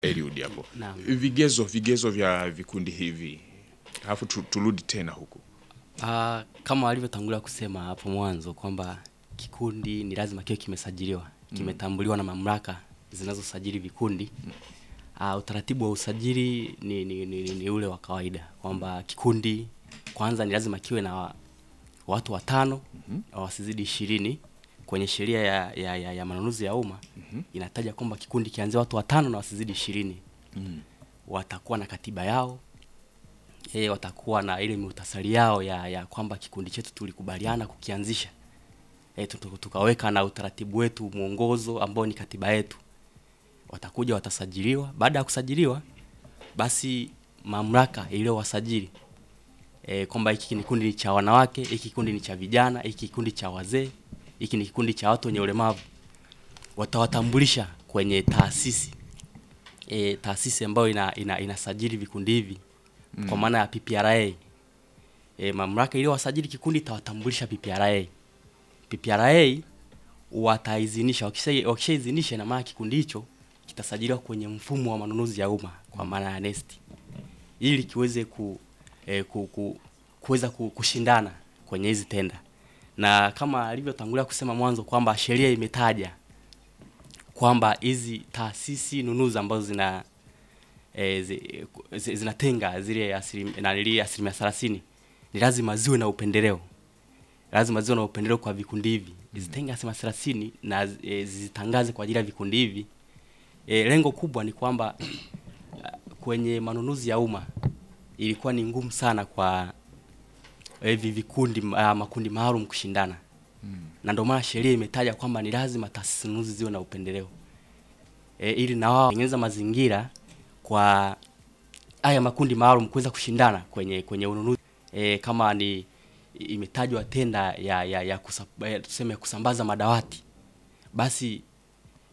Eliud hapo. Naam. Vigezo vigezo vya vikundi hivi. Alafu tu- turudi tena huku. Ah, kama walivyotangulia kusema hapo mwanzo kwamba kikundi ni lazima kiwe kimesajiliwa, kimetambuliwa na mamlaka zinazosajili vikundi. Ah, utaratibu wa usajili ni, ni, ni, ni, ni ule wa kawaida kwamba kikundi kwanza ni lazima kiwe na wa- watu watano wasizidi ishirini. Kwenye sheria ya, ya, ya, ya manunuzi ya umma inataja kwamba kikundi kianzia watu watano na wasizidi ishirini. Watakuwa na katiba yao e, watakuwa na ile muhtasari yao ya, ya kwamba kikundi chetu tulikubaliana kukianzisha e, tukaweka na utaratibu wetu mwongozo ambao ni katiba yetu. Watakuja watasajiliwa. Baada ya kusajiliwa, basi mamlaka iliyowasajili e, kwamba hiki ni kikundi ni cha wanawake, hiki kikundi ni cha vijana, hiki kikundi cha wazee, hiki ni kikundi cha watu wenye ulemavu, watawatambulisha kwenye taasisi e, taasisi ambayo ina, ina, inasajili vikundi hivi kwa maana ya PPRA. E, mamlaka iliyowasajili kikundi itawatambulisha PPRA. PPRA wataidhinisha, wakisha wakishaidhinisha, ina maana kikundi hicho kitasajiliwa kwenye mfumo wa manunuzi ya umma kwa maana ya NeST ili kiweze ku, e, ku, ku, kuweza ku, kushindana kwenye hizi tenda, na kama alivyotangulia kusema mwanzo kwamba sheria imetaja kwamba hizi taasisi nunuzi ambazo zina e, zi, zi, zinatenga zile asilim- nanili asilimia thelathini ni lazima ziwe na upendeleo, lazima ziwe na upendeleo kwa vikundi hivi, zitenge asilimia thelathini na e, zitangaze kwa ajili ya vikundi hivi. E, lengo kubwa ni kwamba kwenye manunuzi ya umma ilikuwa ni ngumu sana kwa hivi vikundi uh, makundi maalum kushindana na ndio maana sheria imetaja kwamba ni lazima taasisi nunuzi ziwe na upendeleo e, ili na wao tengeneza mazingira kwa haya makundi maalum kuweza kushindana kwenye kwenye ununuzi e, kama ni imetajwa tenda ya ya, ya, kusa, ya tuseme kusambaza madawati basi